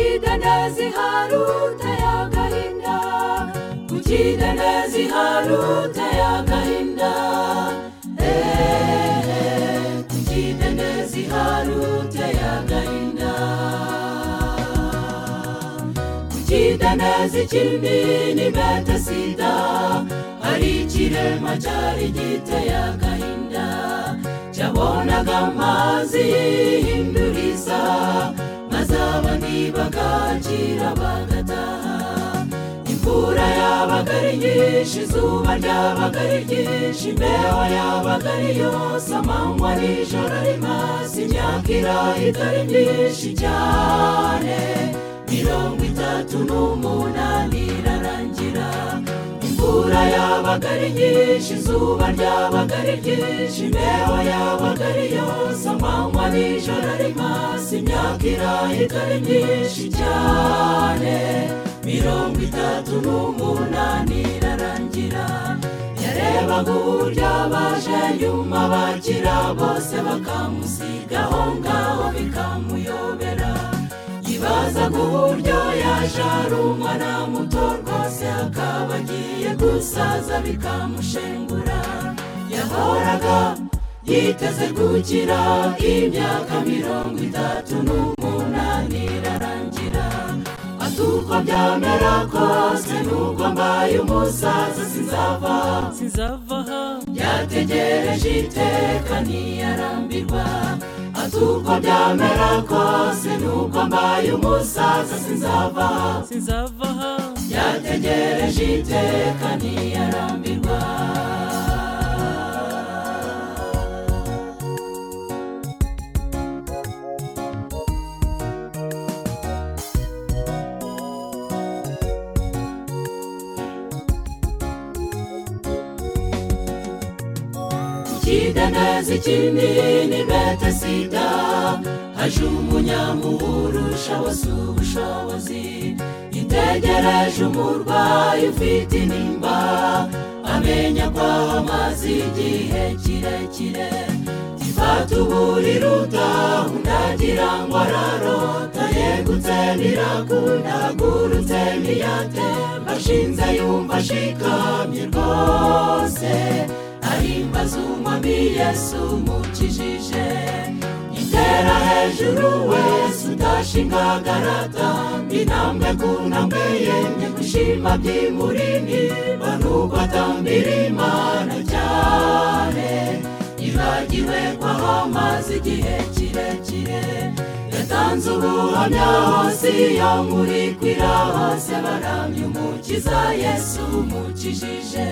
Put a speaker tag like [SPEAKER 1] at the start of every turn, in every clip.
[SPEAKER 1] neza ihari uteye agahinda kugira neza ihari uteye agahinda eee kugira neza ihari uteye agahinda kugira neza ikindi ni bete sida hari ikirema cyari giteye agahinda cyabonaga amazi yihinduriza maze abandi bagakira bagataha imvura yabaga ari nyinshi izuba ryabaga ari ryinshi imbeho yabaga ari yose amanywa n'ijoro ari maso imyaka irahita ari myinshi cyane mirongo itatu n'umunani irarangira imvura yabaga ari nyinshi izuba ryabaga ari ryinshi imbeho yabaga ari yose amanywa n'ijoro ari maso imyaka irahita ari myinshi cyane mirongo itatu n'umunani irarangira yarebaga uburyo abaje nyuma bakira bose bakamusigaho ngaho bikamuyobera yibazaga uburyo yaje ari umwana muto rwose akaba agiye gusaza bikamushengura yahoraga yiteze gukira imyaka mirongo itatu n'umunani irarangira ati uko byamera kose nubwo mbaye umusaza sinzava
[SPEAKER 2] sinzava aha
[SPEAKER 1] yategereje iteka ntiyarambirwa ati uko byamera kose nubwo mbaye umusaza sinzava
[SPEAKER 2] sinzava aha
[SPEAKER 1] yategereje iteka ntiyarambirwa Ikidendezi kinini bete sida haje umunyamuhuru ushoboza ubushobozi itegereje umurwayi ufite intimba amenya ko amaze igihe kirekire tifata uburiri utaha ndagira ngo ararota yegutse ntirakundagurutse ntiyatemba ashinze yumva ashikamye rwose ahimbaza umwami yesu umukijije itera hejuru wese udashinga agarata intambwe ku ntambwe yemye gushima by'imurini banubwo atambira imana cyane yibagiwe ko amazi igihe kirekire yatanze ubuhamya hose iyo nkuri kwira hose baramya umukiza yesu umukijije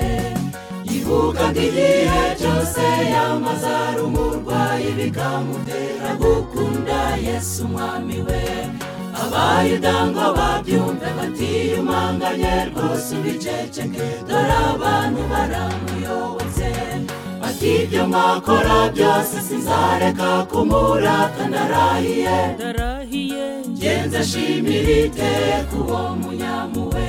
[SPEAKER 1] ivuga ngo igihe cyose yamaze ari umurwayi bikamutera gukunda yesu umwami we abayuda ngo babyumve batiyumanganye rwose ubiceceke dore abantu baramuyobotse ati ibyo mwakora byose sinzareka kumurata narahiye
[SPEAKER 2] ndarahiye
[SPEAKER 1] ngenza ashimira iteka uwo munyamuwe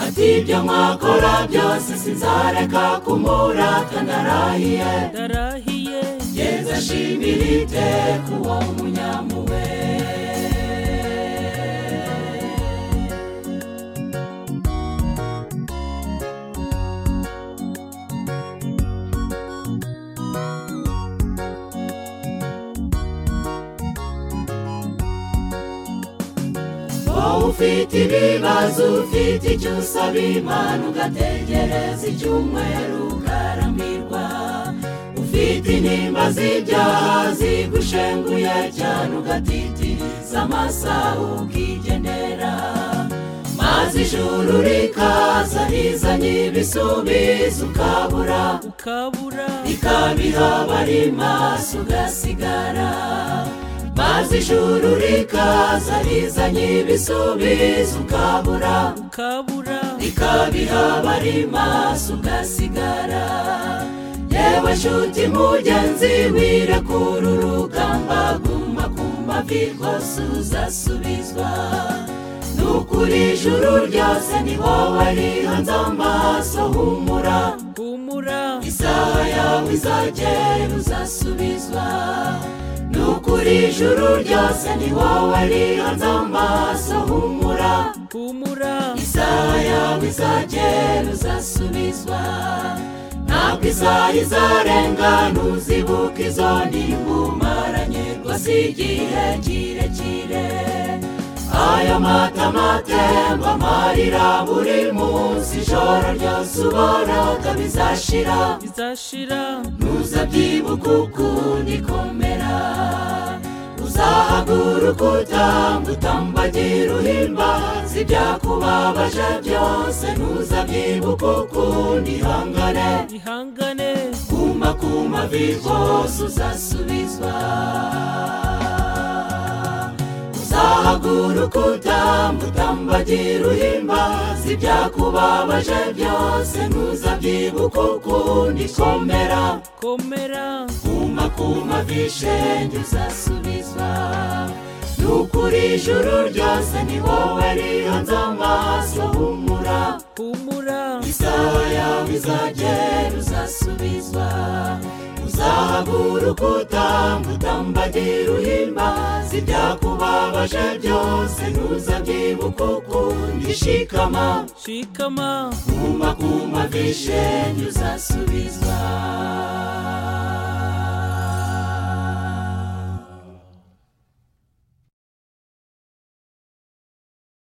[SPEAKER 1] ati ibyo mwakora byose sinzareka kumurata narahiye
[SPEAKER 2] ndarahiye
[SPEAKER 1] ngenza ashimira iteka uwo munyamuwe wowe ufite ibibazo ufite icyo usaba imana ugategereza icyumweru ukarambirwa ufite intimba z'ibyaha zigushenguye cyane ugatitiriza amasaha ukigenera maze ijuru rikaza rizanye ibisubizo ukabura
[SPEAKER 2] ukabura
[SPEAKER 1] ikabiha abari maso ugasigara maze ijuru rikaza rizanye ibisubizo ukabura
[SPEAKER 2] ukabura
[SPEAKER 1] rikabiha abari maso ugasigara yewe nshuti mugenzi wirekura urugamba guma ku mavi rwose uzasubizwa ni ukuri ijuru ryose ni wowe rihanze amaso humura
[SPEAKER 2] humura
[SPEAKER 1] isaha yawe izagera uzasubizwa ni ukuri ijuru ryose ni wowe rihanze amaso humura
[SPEAKER 2] humura
[SPEAKER 1] isaha yawe izagera uzasubizwa ntabwo isaha izarenga ntuzibuka izo ntibumaranye rwose igihe kirekire aya mata matemba amarira buri munsi ijoro ryose ubonaga bizashira
[SPEAKER 2] bizashira
[SPEAKER 1] ntuzabyibuka ukundi komera uzahaguruka utanga utambagira uhimbaza ibyakubabaje byose ntuzabyibuka ukundi hangane
[SPEAKER 2] ihangane
[SPEAKER 1] kuma kuma vihose uzasubizwa uzahaguruka utamba utambagira uhimbaza ibyakubabaje byose ntuzabyibuka ukundi komera
[SPEAKER 2] komera
[SPEAKER 1] kuma kuma vishenge uzasubizwa nukuri ijuru ryose ni wowe rihanze amaso humura
[SPEAKER 2] humura
[SPEAKER 1] isaha yawe izagera uzasubizwa uzahaguruka utamba utambagira uhimbaza ibyakubabaje byose ntuzabyibuka ukundi shikama
[SPEAKER 2] shikama
[SPEAKER 1] kuma kuma vishenge uzasubizwa